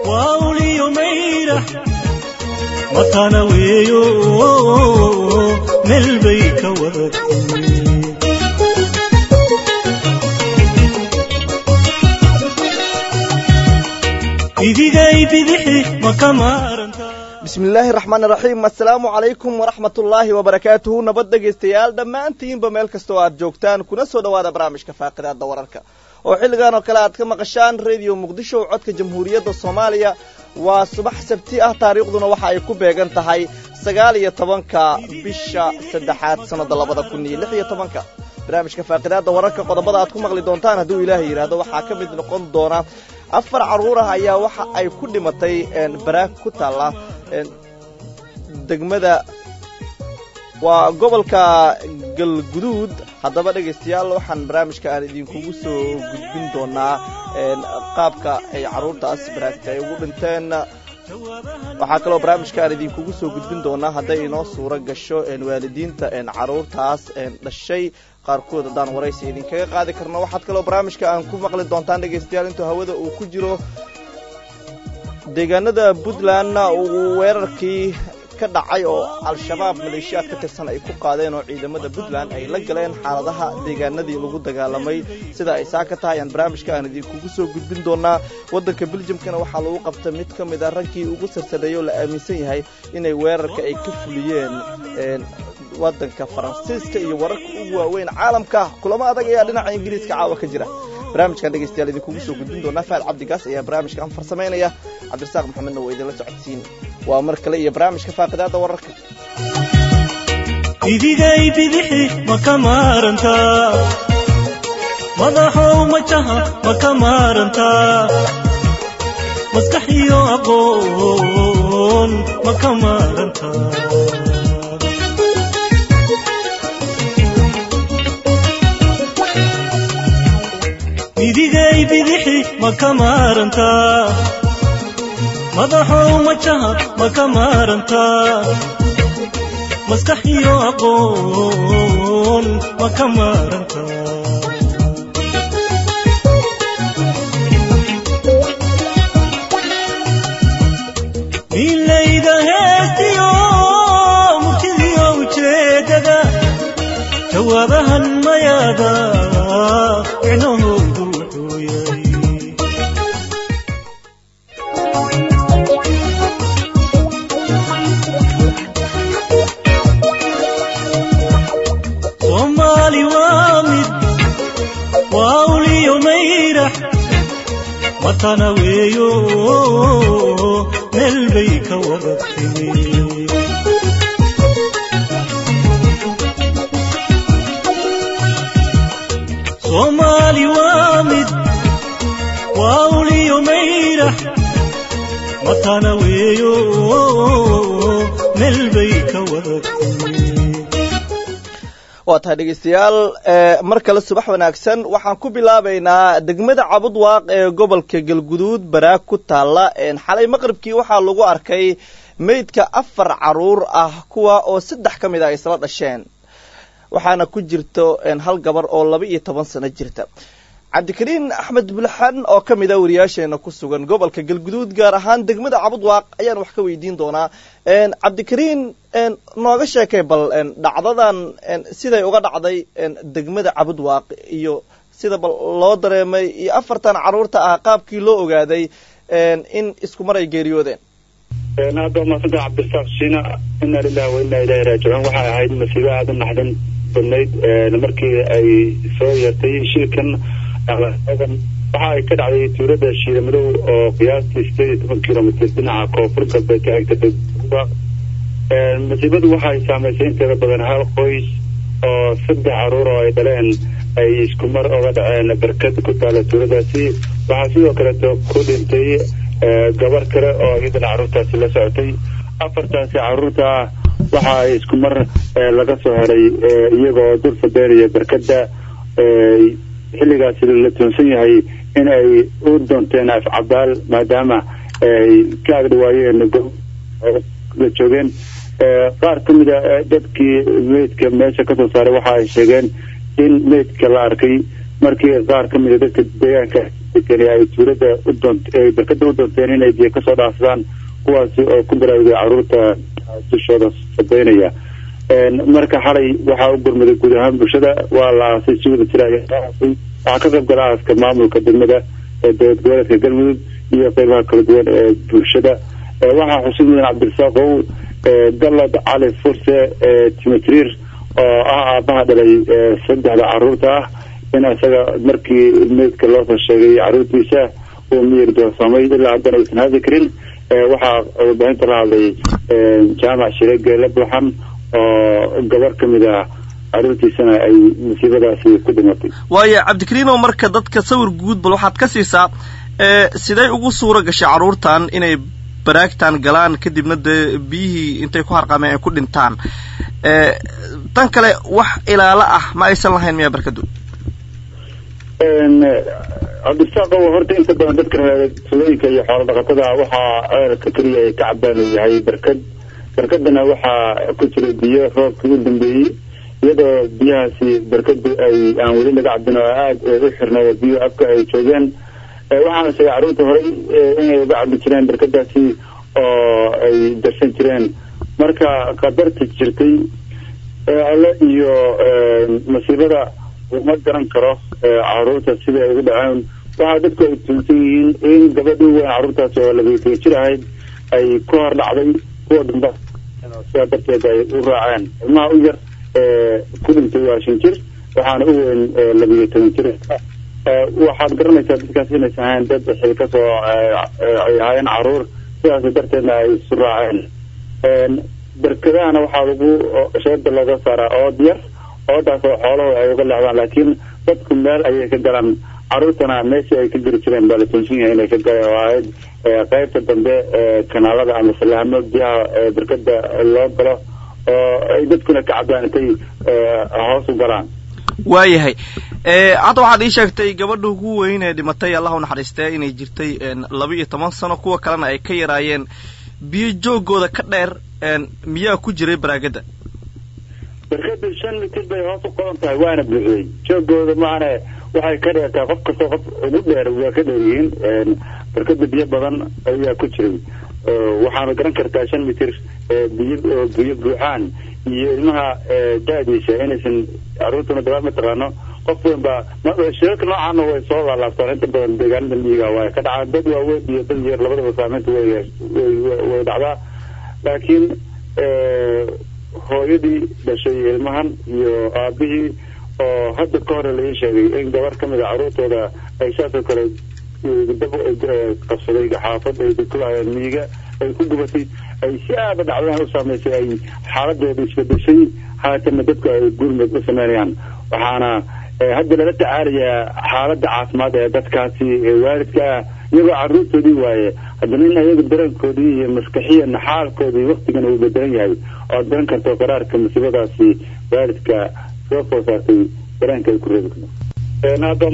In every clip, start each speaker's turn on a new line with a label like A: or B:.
A: waa uliyo mayrax matana weeyo meel bay ka wada timi idigay bidixi ma ka maarantaa
B: bismillaahi raxmaan raxiim assalaamu calaykum waraxmat ullaahi wabarakaatuhu nabad dhegaystayaal dhammaantiinba meel kasta oo aad joogtaan kuna soo dhowaada barnaamijka faaqidaada wararka oo xilligan oo kale aad ka maqashaan rediyo muqdisho codka jamhuuriyadda soomaaliya waa subax sabti ah taariikhduna waxa ay ku beegan tahay sagaal iyo tobanka bisha saddexaad sannada labada kun iyo lix iyo tobanka barnaamijka faaqidaada wararka qodobada aad ku maqli doontaan hadduu ilaahay yidhaahdo waxaa ka mid noqon doona afar carruur ah ayaa waxa ay ku dhimatay baraag ku taalla degmada waa gobolka galguduud haddaba dhegaystayaal waxaan barnaamijka aan idinkugu soo gudbin doonaa qaabka ay carruurtaas baraagta ay ugu dhinteen waxaa kaloo barnaamijka aan idinkugu soo gudbin doonaa hadday inoo suuro gasho waalidiinta carruurtaas dhashay qaarkood haddaan waraysi idinkaga qaadi karno waxaad kaloo barnaamijka aan ku maqli doontaan dhegaystayaal intuu hawada uu ku jiro deegaanada puntland uu weerarkii ka dhacay oo al-shabaab maleeshiyaad ka tirsan ay ku qaadeen oo ciidamada puntland ay la galeen xaaladaha deegaanadii lagu dagaalamay sida ay saa ka tahay aan barnaamijka aan idinkugu soo gudbin doonaa waddanka beljamkana waxaa lagu qabta mid ka mid a raggii ugu sarsareeyay oo la aaminsan yahay inay weerarka ay ka fuliyeen waddanka faransiiska iyo wararka ugu waaweyn caalamka kulamo adag ayaa dhinaca ingiriiska caawa ka jira barnaamijkan dhegaystayaal idinkugu soo gudbin doonaa faad cabdigaas ayaa barnaamijkan farsamaynaya cabdirasaaq maxamedna waa idinla socodsiin waa mar kale iyo barnaamijka faaqidaada wararka
A: idigay bidixi ma ka maarantaa madaxow majaha ma ka maarantaa maskax iyo aqoon ma ka maarantaa idigay bidixi ma ka maarantaa madaxow majaha ma ka maarantaa maskax iyo aqoon ma ka maarantaa milayda heestiyo murtidiyo ujeedada jawaabahan mayaada micnahoodu wuxuu yahay soomaali waa mid waa uliyo mayrax matana weeyo meel bay ka wada timi soomaali waa mid waa uliyo mayrax matana weeyo meel bay ka wada timi
B: waa tahay dhegaystayaal mar kale subax wanaagsan waxaan ku bilaabaynaa degmada cabudwaaq ee gobolka galguduud baraag ku taalla xalay maqribkii waxaa lagu arkay meydka afar carruur ah kuwa oo saddex ka mid a ay isla dhasheen waxaana ku jirto hal gabar oo laba iyo toban sano jirta cabdikariin axmed bulxan oo ka mid a wariyaasheena ku sugan gobolka galguduud gaar ahaan degmada cabudwaaq ayaan wax ka weydiin doonaa cabdikariin nooga sheekay bal dhacdadan siday uga dhacday degmada cabudwaaq iyo sida bal loo dareemay iyo afartan carruurta ah qaabkii loo ogaaday in isku mar ay geeriyoodeen
C: aad baa maasanta cabdirasaaq shiina ina lilahi wa inaa ilahi raajicuun waxay ahayd masiibo aada u naxdin badnayd markii ay soo yeertay shilkan waxa ay ka dhacday tuulada shiiramadow oo qiyaastii sideed iyo toban kilomitr dhinaca koonfur galbeed ka xigta masiibadu waxay saamaysay inteeda badan hal qoys oo saddex caruur oo ay dhaleen ay isku mar oga dhaceen barkad ku taala tuuladaasi waxaa sidoo kaleeto ku dhintay gabar kale oo iyadana carruurtaasi la socotay afartaasi carruurta ah waxa ay isku mar laga soo helay iyagoo dul fadeeraya barkada xilligaasi la toonsan yahay in ay u doonteen afcabaal maadaama ay ka agdhawaayeen la joogeen qaar ka mid a dadkii meydka meesha kasoo saaray waxa ay sheegeen in meydka la arkay markii qaar ka mid a dadka deegaanka dadkani ay tuulada u doont barkada u doonteen inay biyo kasoo dhaafsadaan kuwaasi oo ku baraarugay caruurta dushooda sabeynaya marka xalay waxaa u gurmaday guud ahaan bulshada waa la aasay si wada jira waxaa ka qayb gala aaska maamulka degmada ee dowlad goboleedka galmudug iyo qeybaha kala duwan ee bulshada waxaa xusid mudan cabdirasaaqow galad cali furse timajriir oo ah aabaha dhalay saddexda caruurta ah in isaga markii meydka loosoo sheegay caruurtiisa uu miyir doorsamay ilaa haddana aysan hadli karin waxaa warbaahinta la hadlay jaamac shire geele buuxan oo gabar ka mid ah caruurtiisana ay musiibadaasi ku dhimatay
B: waayo cabdikariinow marka dadka sawir guud bal waxaad ka siisaa siday ugu suura gashay carruurtan inay baraagtan galaan kadibna dee biyihii intay ku harqameen ay ku dhintaan tan kale wax ilaalo ah ma aysan lahayn miyaa barkadu
C: cabdirasaaqo horta inta badan dadka tulooyinka iyo xoolo dhaqatada waxaa ceelka keliya ay ka cabaan uu yahay barkad barkadana waxaa ku jira biyo roobkii u dambeeyey iyadoo biyahaasi barkadu ay aan weli laga cabin oo aada u xirnay biyo afka ay joogeen waxaana sheegay carruurta horey inay uga cabi jireen barkadaasi oo ay darsan jireen marka qadarta jirtay alle iyo masiibada uma garan karo caruurta sida ay ugu dhaceen waxaa dadku ay tuunsan yihiin in gabadhii weyn carruurtaasi oo labaytay jir ahayd ay ku hor dhacday kuwa dambe sidaa darteed ay u raaceen ilmaha u yar ku dhintay waa shan jir waxaana u weyn labiyo toban jir waxaad garanaysaa dadkaas inaysan ahayn dad xil kasoo ay ahaayeen caruur sidaas darteedna ay isu raaceen barkadahana waxaa lagu sheeda looga saaraa ood yar oodaas oo xooluhu ay uga leexdaan laakiin dadku meel ayay ka galaan caruurtana meeshii ay ka geli jireen baa la toonsan yahay inay ka galeen oo ahayd qaybta dambe kanaalada ama salahamo biyaha barkada loo galo oo ay dadkuna ka cabaan intay hoos u galaan
B: waayahay hadda waxaad ii sheegtay gabadha ugu weyn ee dhimatay allah u naxariistee inay jirtay laba iyo toban sano kuwa kalena ay ka yaraayeen biyo joogooda ka dheer miyaa ku jiray baraagada
C: barkada shan mitir bay hoos u qodan tahay waana buuxiyey joogooda maana waxay ka dheertaa qof kastoo qof ugu dheer waa ka dheeryihiin barkada biyo badan ayaa ku jiray waxaana garan kartaa shan mitir biyo biyo buuxaan iyo ilmaha daadiisa inaysan caruurtuna dabaal mataqaano qof weyn baa shirarka noocaana way soo laalaabtaan inta badan deegaanada miyiga waa ka dhacaan dad waaweyn iyo dad yar labadaba saameynta way way dhacdaa laakiin hooyadii dhashay ilmahan iyo aabihii oo hadda ka hore laii sheegay in gabar ka mid a caruurtooda ay saasoo kale dab qabsaday xaafad ay ku lahaayeen miyiga ay ku gubatay ay si aada dhacdadan u saameysay ay xaaladooda isbedeshay haatana dadku ay gurmad u sameynayaan waxaana hadda lala tacaalayaa xaaladda caafimaad ee dadkaasi waalidka ah iyagoo caruurtoodii waaye haddana in ayaga dareenkoodii iyo maskaxiyan xaalkoodii waktigan uu bedelan yahay oad garan karto qaraarka musiibadaasi waalidka soo food saartay dareenka ay ku reebi karto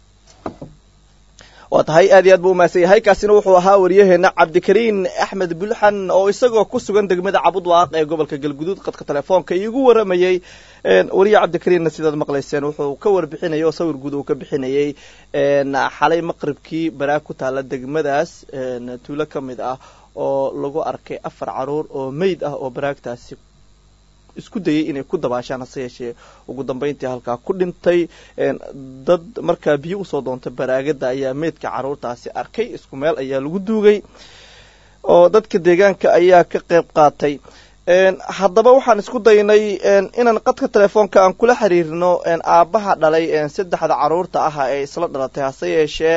B: waa tahay aad iyo aad buu umahadsan yahay kaasina wuxuu ahaa waryaheena cabdikariin axmed bulxan oo isagoo ku sugan degmada cabudwaaq ee gobolka galguduud qadka telefoonka iigu waramayey wariye cabdikariinna sidaad maqlayseen wuxuu ka warbixinayay oo sawir guud uu ka bixinayey xalay maqribkii baraag ku taala degmadaas tuulo ka mid ah oo lagu arkay afar caruur oo meyd ah oo baraagtaasi isku dayay inay ku dabaashaan hase yeeshee ugu dambeyntii halkaa ku dhintay dad markaa biyo usoo doontay baraagada ayaa meydka caruurtaasi arkay isku meel ayaa lagu duugay oo dadka deegaanka ayaa ka qayb qaatay haddaba waxaan isku daynay inaan qadka telefoonka aan kula xiriirno aabbaha dhalay saddexda caruurta ah ee isla dhalatay hase yeeshee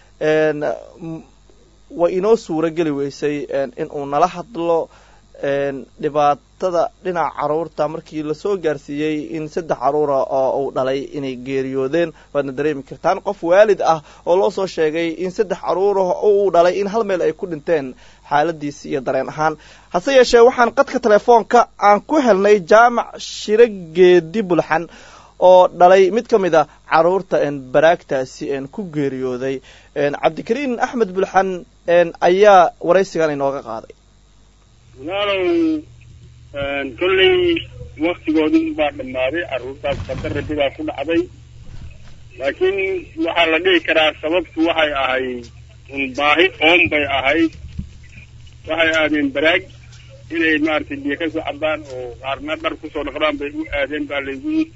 B: way inoo suuro geli weysay inuu nala hadlo dhibaatada dhinaca caruurta markii lasoo gaarsiiyey in saddex caruura oo uu dhalay inay geeriyoodeen waadna dareemi kartaan qof waalid ah oo loo soo sheegay in saddex caruura uu dhalay in hal meel ay ku dhinteen xaaladiisi iyo dareen ahaan hase yeeshee waxaan qadka telefoonka aan ku helnay jaamac shiro geedi bulxan oo dhalay mid ka mid a caruurta baraagtaasi ku geeriyooday cabdikariin axmed bulxan ayaa waraysigan inooga qaaday
D: walaalow kolley waktigoodii baa dhammaaday carruurtaas qadar rabbi baa ku dhacday laakiin waxaa la dhihi karaa sababtu waxay ahayd un baahi oon bay ahayd waxay aadeen baraag inay maaragtay biyo ka soo cabaan oo qaarna dhar kusoo dhaqdaan bay u aadeen baa laygu yidhi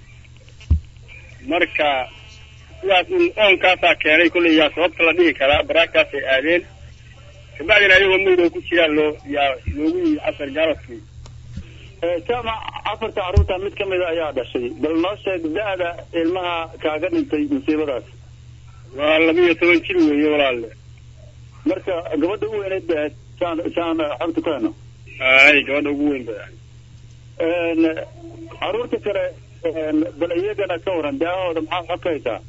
D: marka sidaas un oonkaasaa keenay kolley yaa sababta la dhihi karaa baraagtaasay aadeen kabacdina ayagoo maydoo ku jiraan loo yaa loogu yidhi casar gaaladkii
C: jaamac afarta carruurta mid ka mida ayaa dhashay bal noo sheeg da-da ilmaha kaaga dhintay musiibadaas
D: waa laba iyo toban jir weeye walaalle
C: marka gabadha u weyneyd bay ahayd saan saan xogta ku heno
D: ay gabadha ugu weyn bay ahayd
C: carruurta kale bal iyagana ka waran daahooda maxaa xog ka haysaa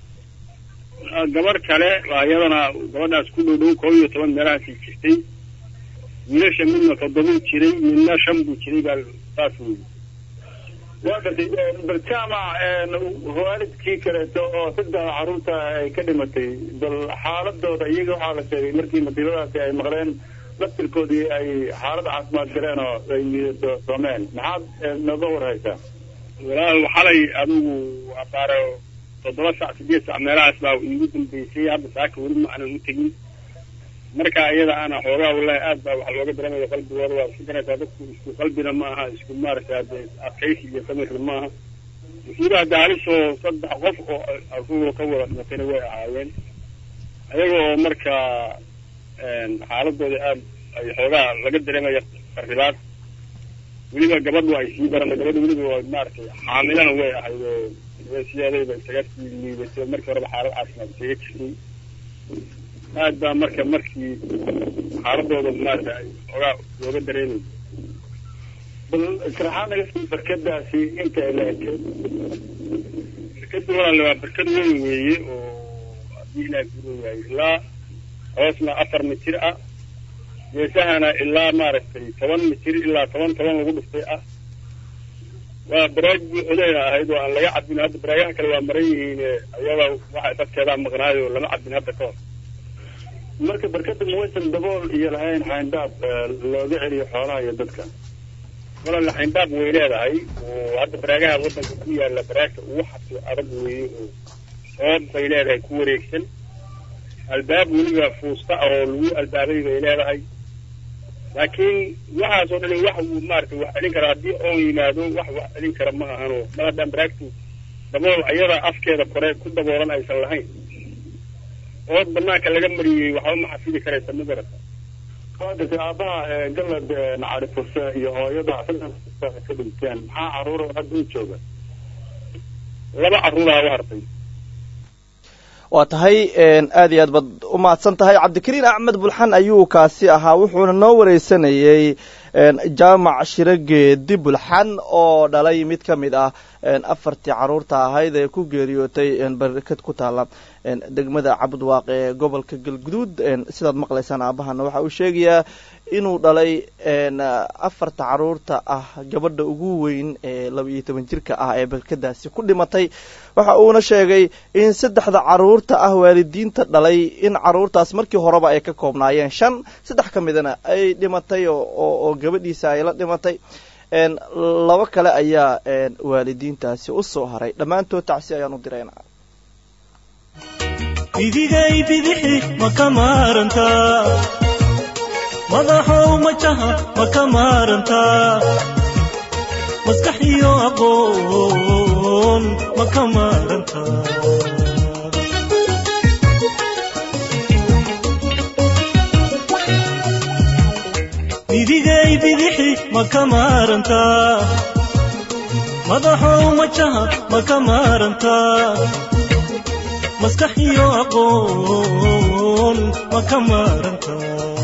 D: gabadh kale waa iyadana gabadhaas ku dhow dhow koob iyo toban meelahaasay jirtay wiilasha midna toddobuu jiray midna shan buu jiray baa saas weyi
C: waa gartay bal jaamac waalidkii kaleeto oo saddex carruurta ay ka dhimatay bal xaaladooda iyaga waxaa la sheegay markii masiibadaasi ay maqleen laftirkoodii ay xaalad caafimaad galeen oo ay midosoomeen maxaad nooga warhaysaa
D: walaal xalay adigu abaaro toddoba sac sideed sac meelahaas baa iigu dambeysay hadda saaka weli ma aanan u tegin marka iyada ana xoogaa wallahi aad baa waxa looga dareemaya qalbigooda waa isku garanaysaa dadku isku qalbina ma aha isku maaragtay hadde adkaysi iyo samirna ma aha musiibaha daalisoo saddex qof oo aruura ka wada dhimatayna way ahaayeen ayaga oo marka xaaladooda aad ay xoogaa laga dareemaya qarribaad weliba gabadhu ay sii barana gabadha weliba waa maaragtay xaamilana way ahayd oo sideedayba isaga sii liibatay markii horeba xaalad caafimaad isaga jirtay aad baa marka markii xaaladooda maarata xoogaa looga dareemay
C: bal sharaxaad naga sii barkadaasi inta ay la ekay
D: barkada walaale waa barkad weyn weeye oo haddii ilaah guro yahay ilaa hoosna afar mitir ah geesahana ilaa maaragtay toban mitir ilaa toban toban lagu dhuftay ah waa baraag buuxdayna ahayd oo aan laga cabin hadda baraagaha kale waa maran yihiin ayada waxa dadkeedaa maqnaayo lama cabin hadda ka hor
C: marka barkada mawaysan dabool iyo lahayn xayndaab looga celiyo xoolaha iyo dadka
D: walaale xayndaab way leedahay oo hadda baraagaha waddanka ku yaala baraagta ugu xabsi adag weeye oo soob bay leedahay ku wareegsan albaab weliba fuusta ah oo lagu albaabay bay leedahay laakiin waxaasoo dhan wax uu maaragtay wax celin kara haddii oon yimaado wax wax celin kara ma ahano mar haddaan baraagtu dabool ayada afkeeda kore ku daboolan aysan lahayn ood banaanka laga mariyey waxba ma xafidi karaysa ma garata
C: waa gartay aabbaha galad nacari furse iyo hooyada saddex ka dhinteen maxaa carruura hadda u jooga
D: laba carruuraha u hartay
B: waa tahay aad iyo aad baad u mahadsan tahay cabdikariin axmed bulxan ayuu kaasi ahaa wuxuuna noo wareysanayey jaamac shirageedi bulxan oo dhalay mid ka mid ah afartii carruurta ahayd ee ku geeriyootay barkad ku taala degmada cabudwaaq ee gobolka galguduud sidaad maqlaysaan aabahana waxa uu sheegayaa inuu dhalay afarta carruurta ah gabadha ugu weyn ee laba iyo toban jirka ah ee barkadaasi ku dhimatay waxa uuna sheegay in saddexda carruurta ah waalidiinta dhalay in carruurtaas markii horeba ay ka koobnaayeen shan saddex ka midana ay dhimatay oo gabadhiisa ay la dhimatay laba kale ayaa waalidiintaasi u soo haray dhammaantood tacsi ayaan u dirayna
A: bidigay bidixi ma ka maarantaa madaxow majaha ma ka maarantaa maskax iyo aqoon ma ka maarantaa bidigay bidixi ma ka maarantaa madaxow majaha ma ka maarantaa maskax iyo aqoon ma ka maarantaa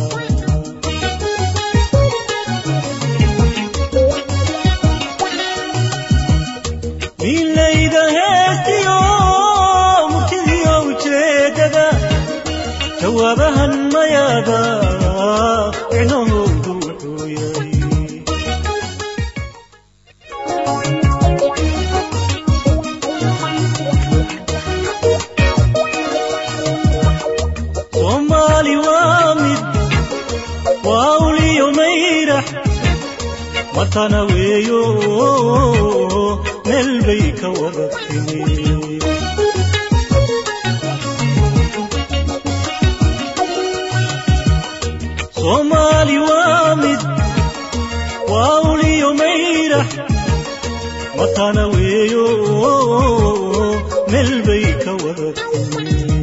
A: milayda heestiyo murtidiyo ujeedada jawaabahan mayaada micnahoodu wuxuu yahay soomaali waa mid waa uliyo mayrax matana weeyo meel bay ka wada timi soomaali waa mid waa uliyo mayrax matana weeyo meel bay ka wada timi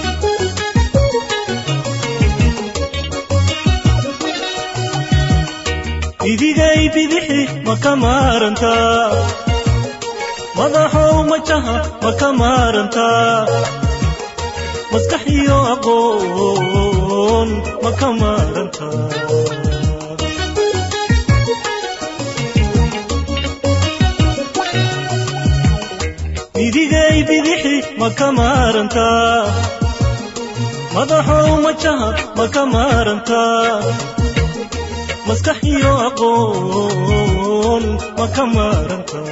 A: idigay bidixi ma ka maarantaa madaxow majaha ma ka maarantaa maskax iyo aqoon ma ka maarantaa idigay bidixi ma ka maarantaa madaxow majaha ma ka maarantaa maskax iyo aqoon ma ka maarantaa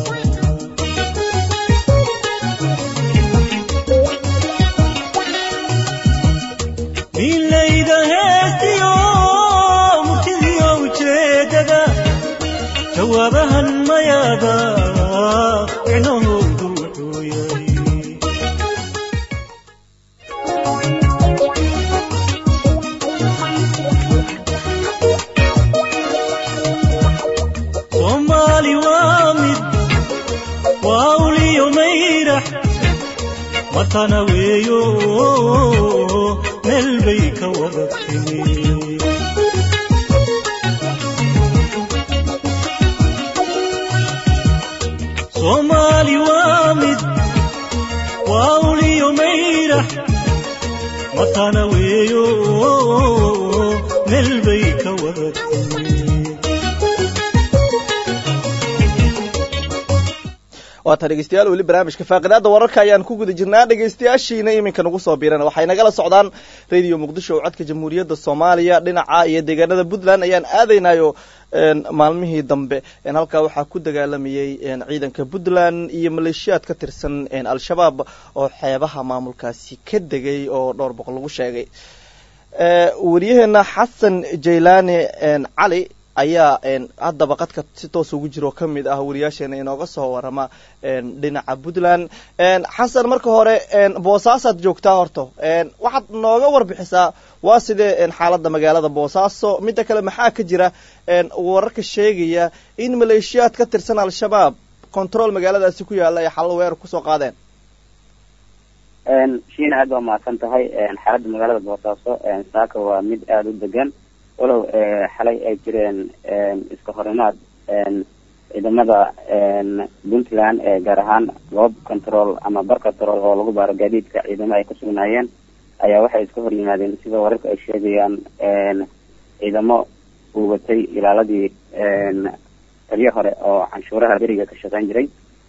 A: milayda heestiyo murtidiyo ujeedada jawaabahan mayaada micnahoodu wuxuu yahay soomaali waa mid waa uliyo mayrax matana weeyo meel bay ka wada timi soomaali waa mid waa uliyo mayrax matana weeyo meel bay ka wada timi
B: waata dhegeystayaal weli barnaamijka faaqidaada wararka ayaan ku guda jirnaa dhegeystayaashiina iminka nagu soo biirana waxay nagala socdaan radio muqdisho oo codka jamhuuriyadda soomaaliya dhinaca iyo deegaanada puntland ayaan aadaynayo maalmihii dambe halkaa waxaa ku dagaalamayey ciidanka puntland iyo maleeshiyaad ka tirsan al-shabaab oo xeebaha maamulkaasi ka degay oo dhowr boqol lagu sheegay wariyaheena xasan jaylaani cali ayaa haddaba qadka si toos ugu jiro ka mid ah wariyaasheena inooga soo warama dhinaca puntland xasan marka hore boosaasaad joogtaa horta waxaad nooga warbixisaa waa sidee xaaladda magaalada boosaaso midda kale maxaa ka jira wararka sheegaya in maleeshiyaad ka tirsan al-shabaab control magaaladaasi ku yaalla ay xallo weerar kusoo qaadeen
E: shiina aad baa mahadsan tahay xaaladda magaalada boosaaso saaka waa mid aada u degan walow xalay ay jireen iska horimaad ciidamada puntland gaar ahaan goob control ama bar control oo lagu baaro gaadiidka ciidamo ay ku sugnaayeen ayaa waxay iska hor yimaadeen sida wararka ay sheegayaan ciidamo uu watay ilaaladii taliyo hore oo canshuuraha beriga ka shaqeyn jiray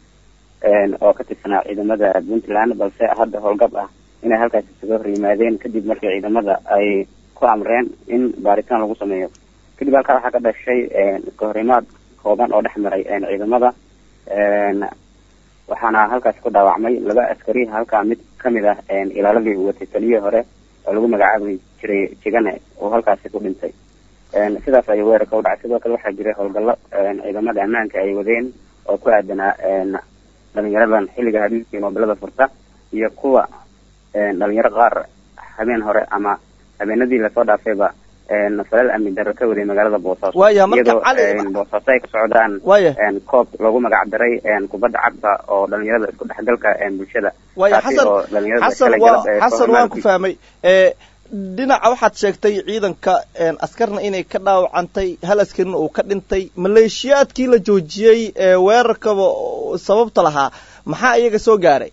E: oo ka tirsanaa ciidamada puntland balse hadda howlgab ah inay halkaas isaga hor yimaadeen kadib markii ciidamada ay ku amreen in baaritaan lagu sameeyo kadib halkaa waxaa ka dhashay iska horimaad kooban oo dhex maray ciidamada waxaana halkaas ku dhaawacmay laba askari halkaa mid kamid ah ilaaladii watay taliyihii hore oo lagu magacaabi jiray jigane oo halkaasi ku dhintay sidaas ayuu weerarka u dhacay sidoo kale waxaa jiray howlgallo ciidamada ammaanka ay wadeen oo ku aadanaa dhalinyaradan xilliga habeenkii moobilada furta iyo kuwa dhalinyaro qaar habeen hore ama habeenadii lasoo dhaafayba falal amni darro ka waday magaalada boosaaso
B: Waaya, marka
E: iyadoo
B: Cali-
E: boosaaso ay ka socdaan
B: Waaya.
E: koob loogu magac daray kubadda cagta oo dhalinyarada isku dhexgalka bulshada
B: waaya
E: taasi
B: xasan
E: oo dhalinyarada
B: xasan
E: kala
B: waa
E: galab ay
B: xasan
E: soo
B: waan ku
E: hormaartay.
B: fahmay ee dhinaca waxaad sheegtay ciidanka een, askarna inay ka dhaawacantay hal askarina uu ka dhintay maleeshiyaadkii la joojiyey ee weerarkaba oo sababta lahaa maxaa iyaga soo gaaray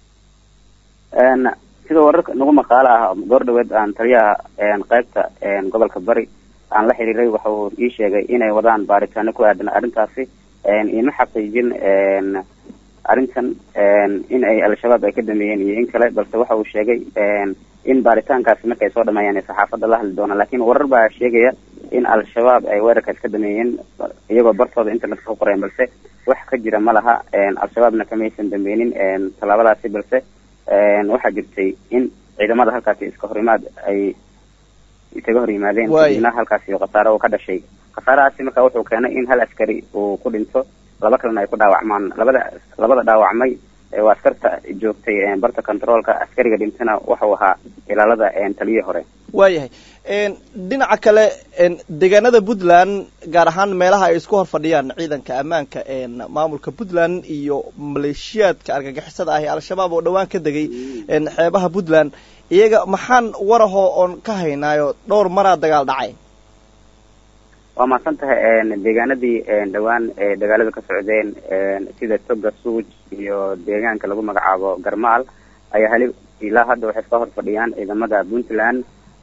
E: Een, sida wararka nagu maqaalo ah goor dhaweed aan taliyaha een, qaybta een, gobolka bari aan la xiriiray waxa uu ii sheegay inay wadaan baaritaano ku aadan arrintaasi een, iima xaqiijin een, arrintan een, in ay al-shabaab ay ka dameeyeen iyo in kale balse waxa uu sheegay een, in baaritaankaasi markay soo dhameeyaan ay saxaafadda la hadli doonaan laakiin warar baa sheegaya in al-shabaab ay weerarkaas ka dameeyeen iyagoo bartooda internetka ku qoreen balse wax ka jira ma laha een, al-shabaabna kamaysan dameynin een, tallaabadaasi balse een, waxaa jirtay in ciidamada halkaasi iska horimaad ay isaga hor yimaadeen
B: Waay.
E: kadibna halkaasi khasaare uu ka dhashay khasaarahaasi marka wuxuu keenay in hal askari uu ku dhinto laba kalena ay ku dhaawacmaan labada labada dhaawacmay ee waa askarta joogtay een, barta controolka askariga dhintana wuxuu ahaa ilaalada een, taliyihii hore
B: waayahay dhinaca kale deegaanada puntland gaar ahaan meelaha ay isku hor fadhiyaan ciidanka ammaanka maamulka puntland iyo maleeshiyaadka argagixisada ah ee al-shabaab oo dhowaan ka degay xeebaha puntland iyaga maxaan warahoo oon ka haynaayo dhowr maraa dagaal dhacay
E: waa mahadsan tahay deegaanadii dhowaan ee dagaalada ka socdeen sida toga suuj iyo deegaanka lagu magacaabo garmaal ayaa hali ilaa hadda waxay iska hor fadhiyaan ciidamada puntland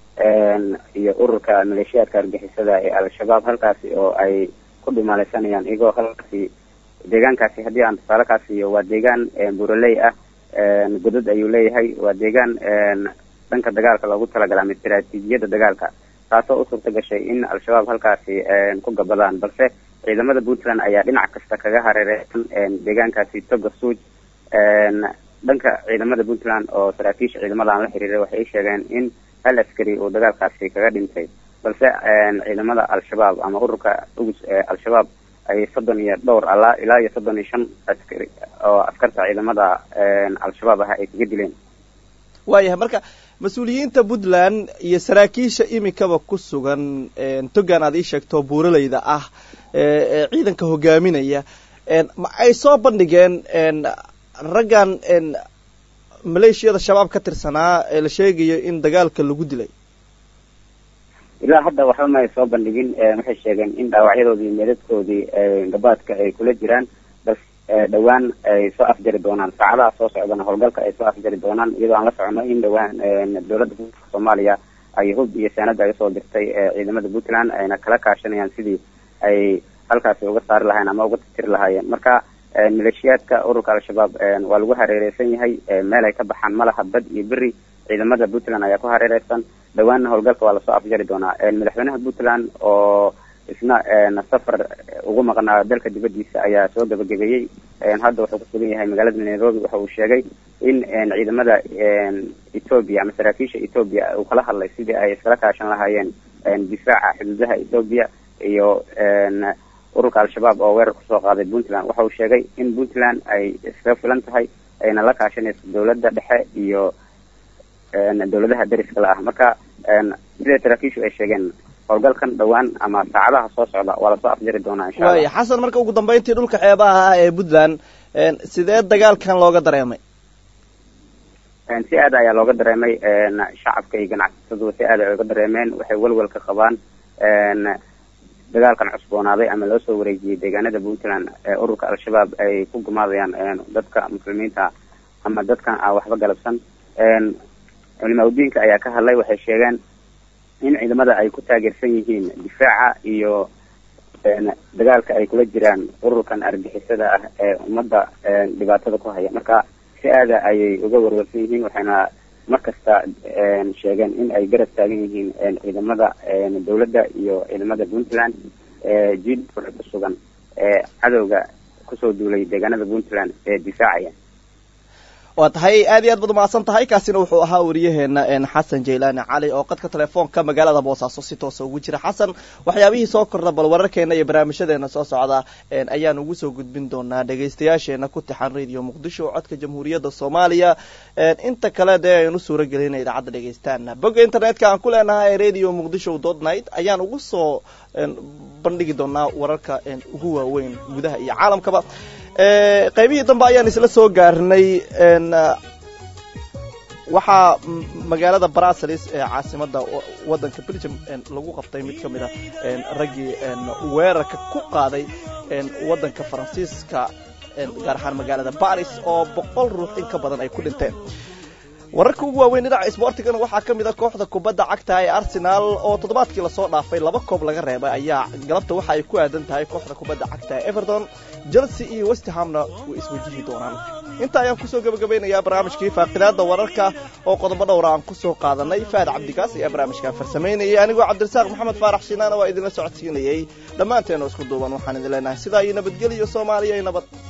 E: iyo ururka maleeshiyaadka argixisada ee al-shabaab halkaasi oo ay ku dhumaaleysanayaan iyagoo halkaasi deegaankaasi haddii aan tusaale kaa siiyo waa deegaan buraley ah godad ayuu leeyahay waa deegaan dhanka dagaalka loogu talagalay ama istaraatiijiyada dagaalka taasoo u suurta gashay in al-shabaab halkaasi ku gabadaan balse ciidamada puntland ayaa dhinac kasta kaga hareereysan deegaankaasi toga suuj dhanka ciidamada puntland oo saraakiisha ciidamada aan la xiriiray waxay sheegeen in hal askari uu dagaalkaasi kaga dhintay balse ciidamada al-shabaab ama ururka ugus ee al-shabaab ay soddon iyo dhowr alaa ilaa iyo soddon iyo shan askari oo askarta ciidamada al-shabaab ah ay kaga dileen
B: waayahay marka mas-uuliyiinta puntland iyo saraakiisha imikaba ku sugan togan aad ii sheegto buuraleyda ah ee ciidanka hogaaminaya ma ay soo bandhigeen raggan maleeshiyada shabaab ka tirsanaa ee la sheegayo in dagaalka lagu dilay
E: ilaa hadda waxba ma ay soo bandhigin waxay sheegeen in dhaawacyadoodii meedadkoodii gabaadka ay kula jiraan bas dhowaan ay soo afjari doonaan saacadaha soo socdana howlgalka ay soo afjari doonaan iyadoo aan la socono in dhowaan dowladda soomaaliya ay hub iyo saanada ay usoo dirtay ciidamada puntland ayna kala kaashanayaan sidii ay halkaasi uga saari lahayen ama uga tirtiri lahaayeen marka maleeshiyaadka ururka al-shabaab waa lagu hareereysan yahay meel ay ka baxaan malaha bad iyo beri ciidamada puntland ayaa ku hareereysan dhawaanna howlgalka waa lasoo afjari doonaa madaxweynaha puntland oo isna safar ugu maqnaa dalka dibadiisa ayaa soo gabagabeeyey hadda wuxuu kusugan yahay magaalada nairobi waxa uu sheegay in ciidamada ethoobia ama saraakiisha ethoobia uu kala hadlay sidii ay iskala kaashan lahaayeen difaaca xuduudaha ethoobia iyo ururka al-shabaab oo weerar kusoo qaaday puntland waxa uu sheegay in puntland ay iskaga filan tahay ayna la kaashanayso dowladda dhexe iyo dowladaha dariska la ah marka sida saraakiishu ay sheegeen howlgalkan dhowaan ama saacadaha soo socda waa lasoo afjari doonaa insha
B: waaya xasan marka ugu dambeyntii dhulka xeebaha ah ee puntland sidee dagaalkan looga dareemay
E: si aad ayaa looga dareemay shacabka iyo ganacsatadu si aad ay uga dareemeen waxay welwel ka qabaan dagaalkan cusboonaaday ama loo soo wareejiyey deegaanada puntland ee ururka al-shabaab ay ku gumaadayaan dadka muslimiinta ama dadkan aan waxba galabsan culimaa udiinka ayaa ka hadlay waxay sheegeen in ciidamada ay ku taageersan yihiin difaaca iyo dagaalka ay kula jiraan ururkan argixisada ah ee ummadda dhibaatada ku haya marka si aada ayay uga warwarsan yihiin waxayna mar kasta sheegeen in ay garab taagan yihiin ciidamada dowladda iyo ciidamada puntland jid ku sugan ee cadowga kusoo duulay deegaanada puntland ee difaacaya
B: waa tahay aad iyo aad baad umahadsan tahay kaasina wuxuu ahaa wariyaheena xasan jaylaani cali oo qadka telefoonka magaalada boosaaso si toosa ugu jira xasan waxyaabihii soo kordha bal wararkeena iyo barnaamijyadeena soo socda ayaan ugu soo gudbin doonaa dhegaystayaasheena ku tixan radio muqdisho codka jamhuuriyadda soomaaliya inta kale dee aynu suura gelina idaacadda dhegaystaana bogga internetka aan ku leenahay radio muqdisho dot night ayaan ugu soo bandhigi doonaa wararka ugu waaweyn gudaha iyo caalamkaba qaybihii dambe ayaan isla soo gaarnay waxaa magaalada brussels ee caasimada wadanka belgium lagu qabtay mid ka mid a raggii weerarka ku qaaday wadanka faransiiska gaar ahaan magaalada baris oo boqol ruux in ka badan ay ku dhinteen wararka ugu waaweyn dhinaca isboortigana waxaa ka mid a kooxda kubadda cagta ee arsenal oo toddobaadkii lasoo dhaafay laba koob laga reebay ayaa galabta waxa ay ku aadan tahay kooxda kubadda cagta ee everton chelsea iyo westhamna way iswajihi doonaan inta ayaan kusoo gebagabeynayaa barnaamijkii faaqidaada wararka oo qodobo dhowra aan kusoo qaadanay faad cabdikaas ayaa barnaamijkan farsamaynayay anigoo cabdirasaaq maxamed faarax shinaana waa idinla socodsiinayay dhammaanteena isku duuban waxaan idin leenahay sidaa iyo nabadgelyo soomaaliya iyo nabad